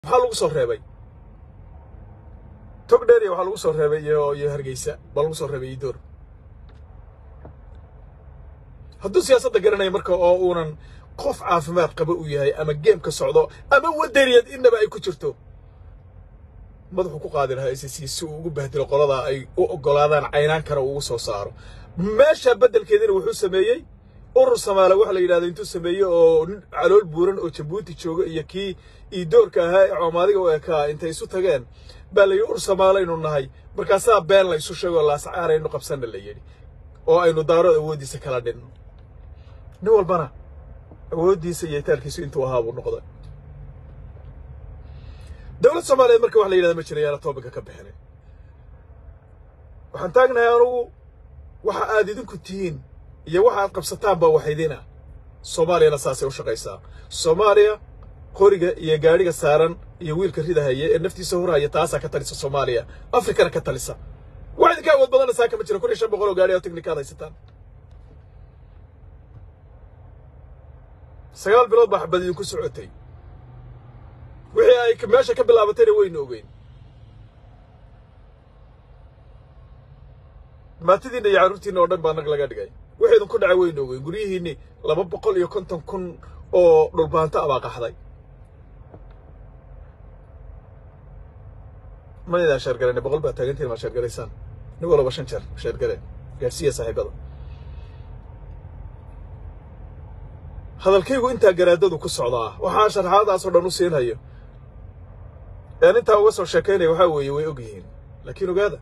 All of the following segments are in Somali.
maxaa lagu soo reebay tog dheeriya waxaa lagu soo reebay iyo iyo hargeysa baa lagu soo reebay iyo door hadduu siyaasadda garanaya marka oo uunan qof caafimaad qaba u yahay ama geem ka socdo ama wadaniyad innaba ay ku jirto madaxuu ku qaadi lahaa s c si uu ugu bahdilo qoladaa ay u oggolaadaan caynaan kara uu ugu soo saaro meesha beddelkeedina wuxuu sameeyey urur samaale waxa la yidhahda intuu sameeyey oo nin calool buuran oo jabuuti jooga iyo kii iidoorka ahaa ee coomaadiga u ekaa intay isu tageen baa la yidhi urur samaalaynu nahay markaasaa been la isu sheegoo laasacaaraynu qabsanna la yidhi oo aynu daarood awooddiisa kala dhinno nin walbana awooddiisa iyo itaalkiisu intuu ahaa buu noqday dowlad soomaaliyeed marka wax la yidhahda ma jira yaana toobinka ka bixinay waxaan taagnahay anugu waxa aad idinku tihiin iyo waxa aad qabsataan baa waxaydina soomaaliyana saasay u shaqaysaa soomaaliya qoriga iyo gaadhiga saaran iyo wiilka ridahaya ee naftiisa horhaya taasaa ka talisa soomaaliya afrikana ka talisa wax idinka awood badana saa kama jira kun iyo shan boqol oo gaadhi oo teknikaad haysataan sagaal bilood baa xabad idinku socotay wixii ay meesha ka bilaabatayna waynu ogeyn maatidiinna iyo carruurtiinna oo dhan baa nag laga dhigay wixii idinku dhacay waynu ogeyn guryihiinni laba boqol iyo konton kun oo dhulbaanto abaa qaxday ma idaan sheergalayna boqol baa taagantiin maa sheergalaysaan nin walaba shan jeer sheergale gaadhsiiya saaxiibada hadalkaygu intaa garaadadu ku socdaa waxaa sharxaadaasoo dhan u siinhayo een intaa uga soo sheekaynaya waxaa weeye way og yihiin laakiin ogaada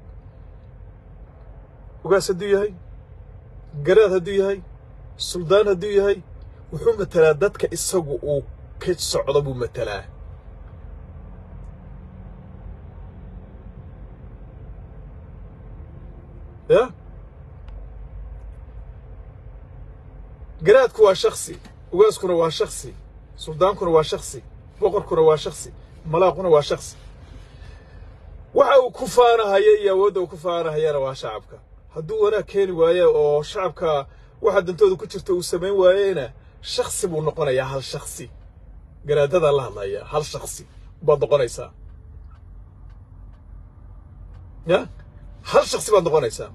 ugaas hadduu yahay garaad hadduu yahay suldaan hadduu yahay wuxuu matelaa dadka isagu uu ka socdo buu matelaa ya garaadku waa shaksi ugaaskuna waa shaksi suldaankuna waa shaksi boqorkuna waa shaksi malaaquna waa shaksi waxa uu ku faanahaya iyo awoodda uu ku faanahayana waa shacabka hadduu wanaag keeni waaye oo shacabka waxa dantooda ku jirta uu samayn waayeyna shaksi buu noqonayaa hal shaksi garaadadaa la hadlaya hal shaksi baad noqonaysaa ya hal shaksi baad noqonaysaa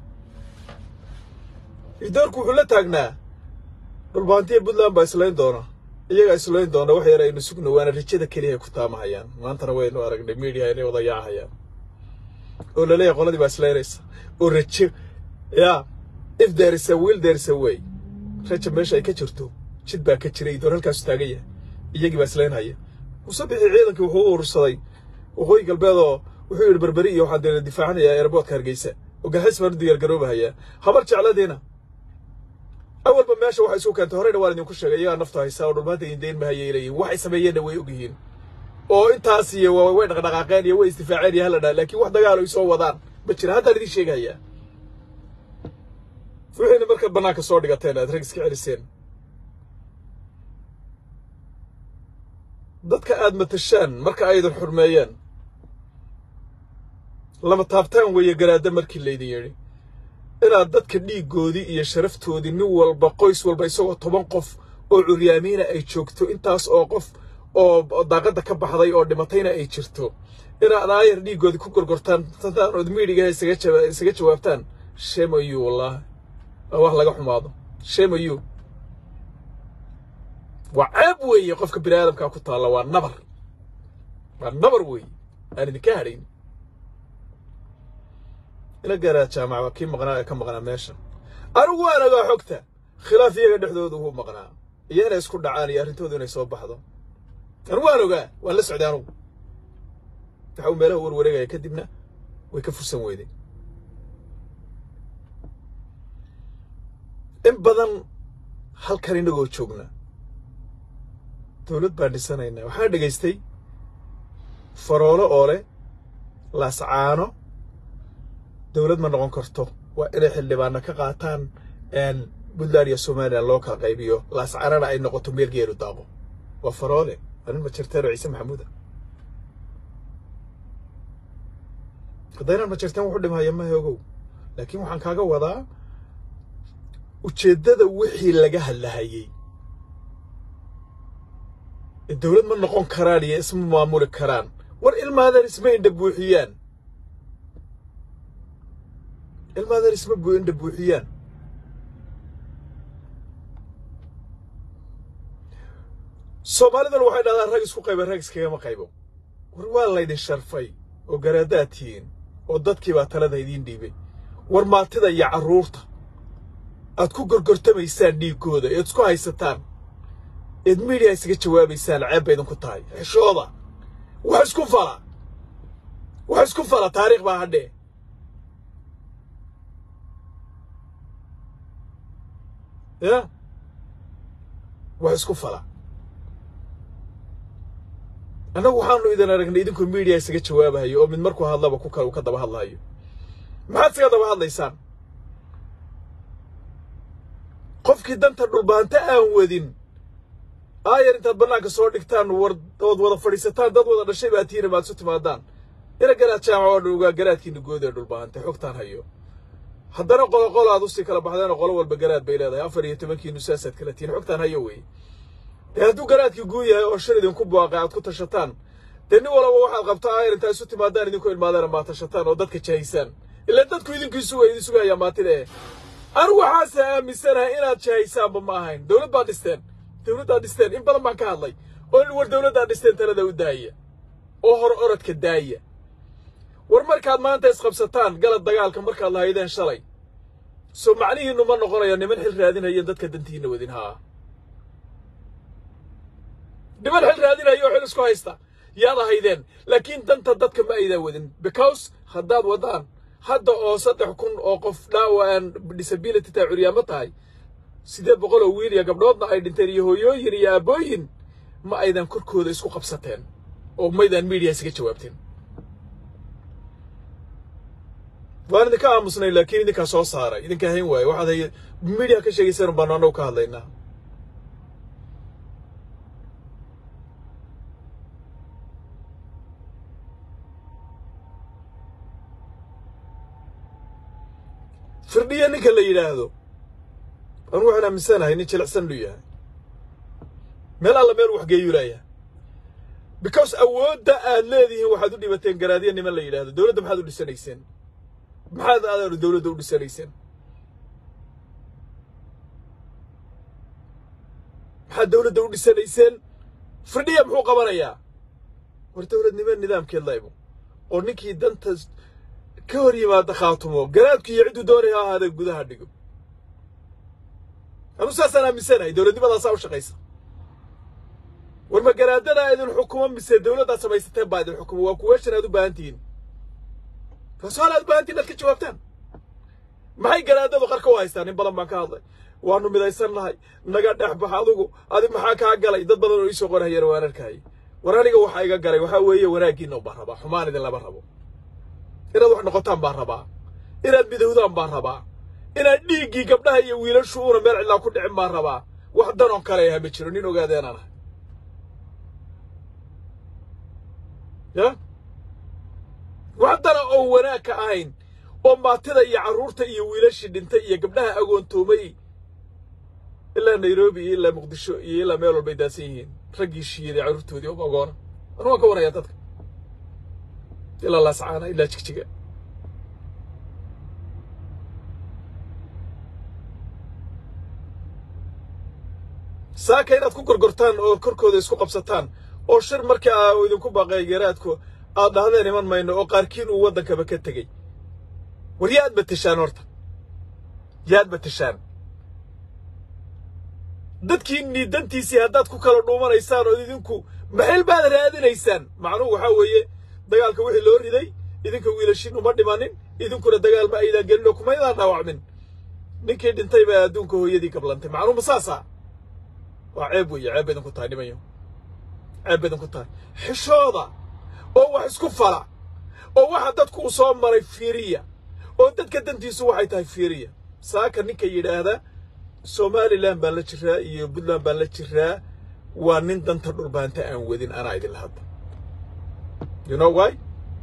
idoorku wuxuu la taagnaa dhulbaantiya puntland baa islayn doona iyagaa islayn doona wax yar aynu sugno waana rajada keliya ku taamahayaan maantana waynu aragnay media inay wada yaacayaan oo laleeyahay qoladii baa islaynaysa oo rajo ya if there is a will there is a way raja meesha ay ka jirto jid baa ka jira idoor halkaasu taagan yahay iyagii baa islaynhaya musabixii ciidankii wuxuu u urursaday waqooyi galbeed oo wuxuu yidhi berberi iyo waxaan deena difaacanayaa eerboodka hargeysa oo galxiis baan u diyaargaroobahayaa habar jecladiina awalba meesha waxay isu keentay horeyna waan idinku sheegay iyagaa naftu haysaa oo dhulmaanta idin dayn mahayay leeyihin waxay sameeyeenna way og yihiin oo intaas iyo way dhaqdhaqaaqeen iyo way isdifaaceen iyo hala dhaa laakiin wax dagaal ay soo wadaan ma jira haddaan idiin sheegayaa wixiina markaad bannaanka soo dhigateen aad rag iska celiseen dadka aad matashaan marka aydan xurmeeyeen lama taabtaan weeye garaadda markii laydin yidhi inaad dadka dhiiggoodii iyo sharaftoodii nin walba qoys walba isagoo toban qof oo curyaamiina ay joogto intaas oo qof oo daaqadda ka baxday oo dhimatayna ay jirto inaad aayar dhiiggoodii ku gorgortaan tantaan ood miidhigaha isaga jawaabtaan shame on you wallaahi waa wax laga xumaado shame on you waa ceeb weeye qofka bini aadamkaa ku taalla waa nabar waa nabar weeye aan idinka hadhayn ila garaa jaamaca kii maqnaa ee ka maqnaa meesha anigu waan ogaa xogta khilaaf iyaga dhexdooda wuu maqnaa iyo inay isku dhacaan iyo arrintoodu inay soo baxdo anigu waan ogaa waan la socday anugu waxa uu meelaha warwareegaya kadibna way ka fursan weyday in badan halkan inagoo joogna dowlad baan dhisanaynaa waxaan dhegaystay faroolo oo leh laascaano dowlad ma noqon karto waa inay xildhibaana ka qaataan puntland iyo somalilan loo kala qaybiyo laascaanana ay noqoto meel geelu daaqo waa faroole waa nin majarteen oo ciise maxamuuda haddaynan majarteen wuxu dhimhaya mahe ogow laakiin waxaan kaaga wadaa ujeeddada wixii laga hadlahayey dowlad ma noqon karaan iyo isma maamuli karaan war ilmaadan isma indha buuxiyaan ilmaadan isma bu indha buuxiyaan soomaalidan waxay dhahdaan rag isku qayba rag iskagama qaybo war waa laydin sharfay oo garaadaad tihiin oo dadkiibaa talada idiin dhiibay war maatida iyo carruurta aad ku gorgortamaysaan dhiiggooda eed isku haysataan eed miidiya isaga jawaabaysaan ceeb bay idinku tahay xeshooda wax isku fala wax isku fala taariikh baa hadhee ya wax isku fala annagu waxaanu idin aragnay idinkoo miidiya isaga jawaabahayo oo mid markuu hadlaba ku kale uu ka daba hadlahayo maxaad isaga daba hadlaysaan qofkii danta dhulbaanta aan wadin aayar intaad bannaanka soo dhigtaan war ood wada fadhiisataan dad wada dhashay baa tiina maad isu timaadaan ina garaad jaamac oo dhugaa garaadkiina good ee dhulbaanta xogtaan hayo haddana qoloqolo aad usii kala baxdeenoo qolo walba garaad bay leedahay afar iyo tobankiinu saasaad kala tihiin xogtaan hayo wey dee hadduu garaadkii guud yahay oo shal idinku buaqay aad ku tashataan dee nin walaba waxaad qabtaa aayar intaad isu timaadaan idinku ilmaadaan maa tashataan oo dadka jahaysaan ilaa dadku idinku isuga idin sugayaa maatida eh anigu waxaase aaminsanahay inaad jahaysaanba ma ahayn dowlad baad dhisteen dowladdaad dhisteen in badan baan ka hadlay oo war dowladdaad dhisteen talada u daaya oo hor orodka daaya war markaad maanta isqabsataan galad dagaalka markaad lahaydeen shalay soo macnihiinnu ma noqonayo niman xil raadinayeen dadka dantiinna wadin haa niman xil raadinaya oo xil isku haysta yaad ahaydeen laakiin danta dadka ma aydaa wadin because haddaad waddaan hadda oo saddex kun oo qof dhaawa aan disability taa curyaamo tahay siddeed boqol oo wiil iyo gabdhoodna ay dhinteen iyo hooyooyin iyo aabbooyin ma aydan korkooda isku qabsateen oo maydaan miidiya isaga jawaabteen waan idinka aamusnay laakiin idinkaa soo saaray idinkaa hayn waaye waxaad hay miidiya ka sheegayseen baanu annagu ka hadlaynaa firdhiya ninka la yidhaahdo anu waxaan aaminsanahay nin jilicsan inuu yahay meel alla meel waxgeeyuu leeyahay because awoodda aad leedihiin waxaad u dhibateen garaadya niman la yidhaahdo dowladda maxaad u dhisanayseen maxaad aadaanu dowladda u dhisanayseen maxaad dowladda u dhisanayseen firdhiya muxuu qabanayaa war dowladnimo nidaamkeed laybo oo ninkii danta ka hor yimaada khaatumo garaadku iyo cidduu doonaya ha ahaadee gudaha dhigo anu saasaan aaminsanahay dowladnimadaasaa u shaqaysa war ma garaadadaa idin xukumo mise dowladdaad samaysateen baa idin xukumo waa kuweeshan aad u baahan tihiin rasool aad u baahan tihin aad ka jawaabtaan maxay garaadadu qarka u haystaan in badan baan ka hadlay waanu midaysan nahay naga dhexbax adugu adi maxaa kaa galay dad badan oo iisoo qorahayeen waan arkayay war aniga waxaa iga galay waxaa weeye wanaaggiinna baan rabaa xumaan idin lama rabo inaad wax noqotaan baan rabaa inaad midowdaan baan rabaa inaad dhiiggii gabdhaha iyo wiilashu una meel cidlaa ku dhicin baan rabaa wax danoon kale aha ma jiro nin ogaadeenaan ah ya wax dana oon wanaag ka ahayn oo maatida iyo carruurta iyo wiilashii dhintay iyo gabdhaha agoontoomay ilaa nairobi iyo ilaa muqdisho iyo ilaa meel walbay daadsan yihiin raggii shiiday carruurtoodii oo agoona anu waan ka warayaa dadka ilaa laascaana ilaa jigjiga saaka inaad ku gorgortaan oo korkooda isku qabsataan oo shir markii aa idinku baaqay garaadku aad dhahdeen iman mayno oo qaarkiin uu waddankaba ka tegey war yaad batashaan horta yaad batashaan dadkiinnii dantiisii haddaad ku kala dhuumanaysaan oo idinku maxil baad raadinaysaan macnuhu waxaa weeye dagaalka wixii loo riday idinka wiilashiin uma dhimanin idinkuna dagaal ma aydaan gelin oo kumaydaan dhaawacmin ninkii dhintay baa adduunka hooyadii gablantay macnuhu ma saasa waa ceeb weeye ceeb baydinku tahay nimayo ceeb baydinku tahay xishooda oo wax isku fala oo waxa dadku u soo maray fiiriya oo dadka dantiisu waxay tahay fiiriya saaka ninka yidhaahda somalilan baan la jiraa iyo puntland baan la jiraa waa nin danta dhulbaanta aan wadin anaa idinla hadda you know why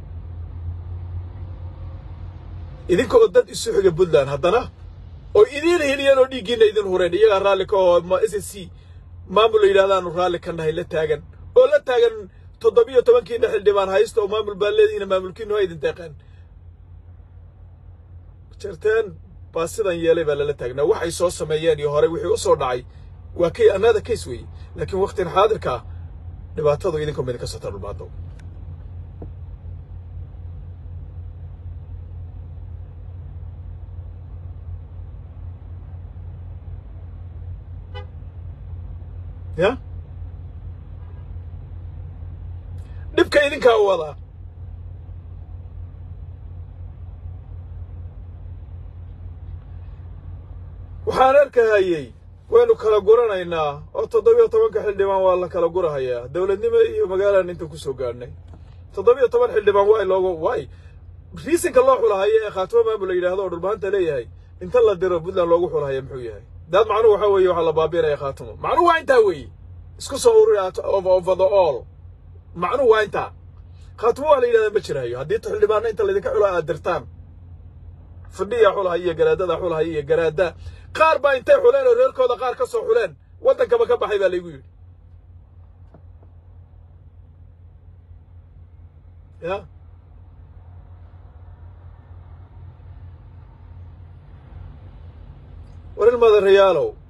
idinka oo dad isu xiga puntland haddana oo idiin heliyeen oo dhiiggiina idin hureen iyagaa raalli ka oo s s c maamul la yidhahdaanu raalli ka nahay la taagan oo la taagan toddobiyo tobankiina xildhibaan haysta oo maamul baa leedihiina maamulkiinu ha idin deeqeen jarteen baa sidan yeelay baa lala taagnaa waxay soo sameeyeen iyo horey wixii u soo dhacay waa kay another case weeye laakiin waktin xaadirka ah dhibaatadu idinkuma idinka sota dhulmaado ya dhibka idinkaa u wadaa waxaan arkahayey waynu kala guranaynaa oo toddobiyo tobanka xildhibaan waa la kala gurahayaa dowladnimo iyo magaaladan inta ku soo gaadhnay toddobiyo toban xildhibaan waa loogu waay riisinka loo xulahayo ee khaatimo maamul la yidhaahdo oo dhulbahanta leeyahay inta la diro puntland loogu xulahaya muxuu yahay daad macnuhu waxaa weeye waxaa la baabiinaya khaatimo macnuhu waa intaa weeye isku soo ururi over the all macnuhu waa intaa khaatimo waa la yidhahdaa ma jirayo haddii xildhibaana inta laydinka xulo aad dirtaan fadhiya xulahaya iyo garaadada xulahaya iyo garaada qaar baa intay xuleen oo reerkooda qaar ka soo xuleen waddankaba ka baxay baa laygu yidhi ya war ilmada rayaalow